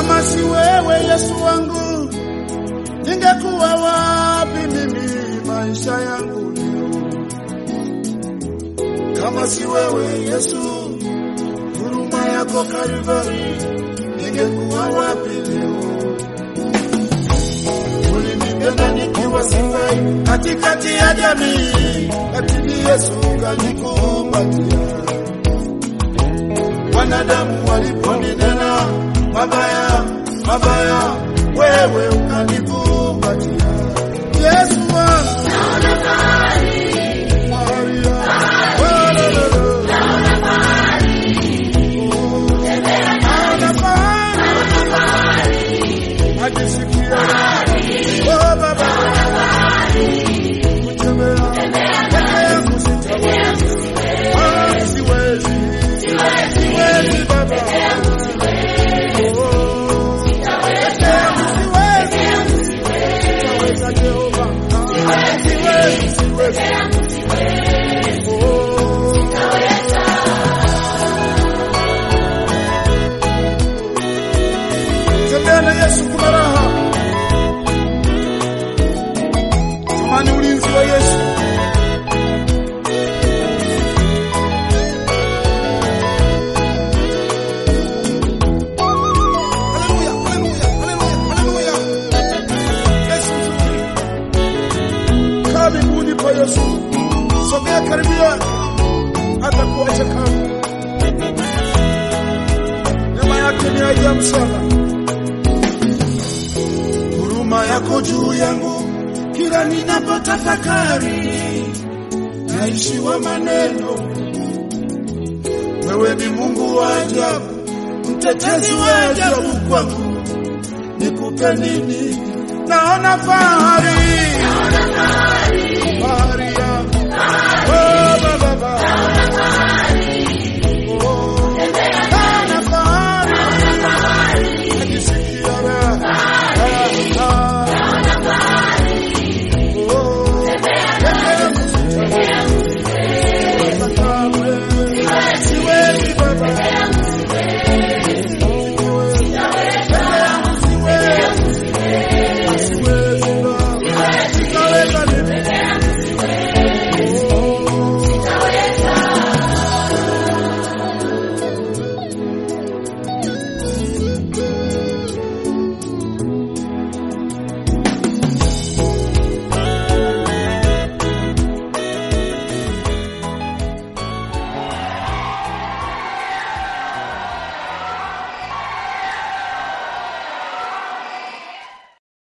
Kama si wewe Yesu wangu, ningekuwa wapi mimi maisha yangu leo? Kama si wewe Yesu, huruma yako Kalvari, ningekuwa wapi leo? Ulinipenda nikiwa sifai katikati ya jamii, lakini Yesu ukanikumbatia. Wanadamu waliponinena mabaya mabaya, wewe ukanikumbatia. Yesu wangu, Maria, walala. Naona fahari, najisikia oh baba, kutembea peke yangu sitaweza. Ah, siwezi, siwezi baba, Oh, peke yangu siwezi, sitaweza Jehova, Ah, siwezi, siwezi, Oh. Tembea na Yesu kuna raha. Tamani ulinzi wa Yesu. Haleluya, haleluya, haleluya, haleluya. Yesu mzuri. Kaa miguuni pa Yesu. Sogea karibia hata kuacha kama. Neema yake ni ajabu sana. huruma yako juu yangu kila ninapotafakari, naishiwa maneno. Wewe ni Mungu wa ajabu, mtetezi wa ajabu kwangu, nikupe nini? Naona fahari, fahari